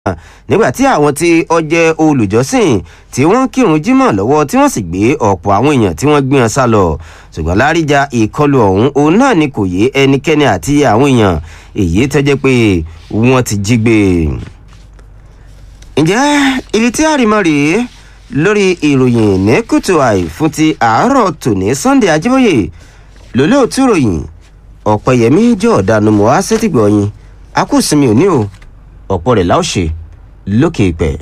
nígbà tí àwọn tí ó jẹ́ olùjọ́sìn tí wọ́n ń kírun jímọ̀ lọ́wọ́ tí wọ́n sì gbé ọ̀pọ̀ àwọn èèyàn tí wọ́n gbé wọn sá lọ ṣùgbọ́n láríjà ìkọlù ọ̀hún òun náà ni kò yé ẹnikẹ́ni àti àwọn èèyàn èyí tó jẹ́ pé wọ́n ti jí gbé. ǹjẹ́ ibi tí àrìmọ́ rèé lórí ìròyìn ní kùtù àì fún ti àárọ̀ tòní sunday ajíbóyè lólóòtú ròyìn ọ̀pẹ̀yẹmí jọ̀ọ́dánù mọ́ á sétìgbọ̀ọ́yìn akúùsinmi òní o ọ̀pọ̀ rẹ̀ láòṣe lókè ìpẹ́.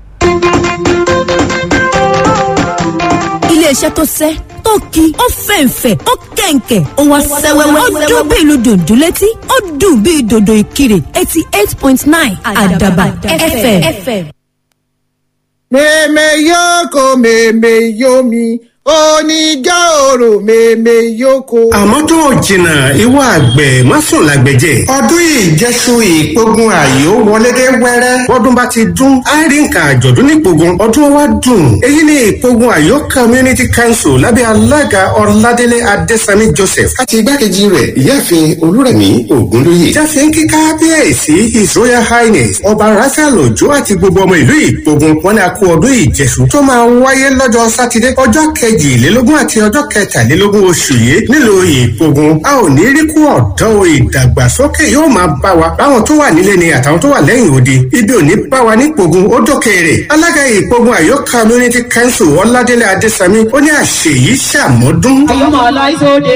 iléeṣẹ́ tó sẹ́ tó ki ó fẹ̀ǹfẹ̀ ó kẹ̀ǹkẹ̀ ó wá sẹ́wẹ́wẹ́ ó dún bí ìlú dòdò létí ó dùn bí dòdò ìkirè eighty eight point nine àdàbà fm. mèmè yókò mèmè yomi oníjà òrò mèmè yókò. àmọ́ tó o jìnnà ìwọ àgbẹ̀ má sùn lágbẹ̀jẹ̀. ọdún ìjẹsù ìpogun àyò wọlé dé wẹ́rẹ́. bọ́dún bá ti dún á rí nǹkan àjọ̀dún nípogun ọdún wa dùn. èyí ni ìpogun àyò community council lábẹ́ alága ọ̀làdélé adésami joseph. àti igbákejì rẹ̀ ìyáàfin olúrẹ̀mí ògúnlóye. jáfe ń kí kábíyèsí his royal highness ọba raphael ojo àti gbogbo ọmọ ìlú ìpogun wọn ni a kú ọdún ìjẹsù tó máa wáyé lọ́jọ́ sátidé ọjọ́ kejìlélógún àti ọjọ́ kẹtàlélógún oṣù yìí nílùú ìpogun a ò ní rí kú ọ̀dọ́ o ìdàgbàsókè yóò máa bá wa báwọn tó wà nílé ni àtàwọn tó wà lẹ́yìn òde ibi ò ní bá wa nípogun ó dókèrè alága ìpogun àyọ community council ọládélé adésami ó ní àṣeyí ṣàmọ́dún. ọmọ aláìsóde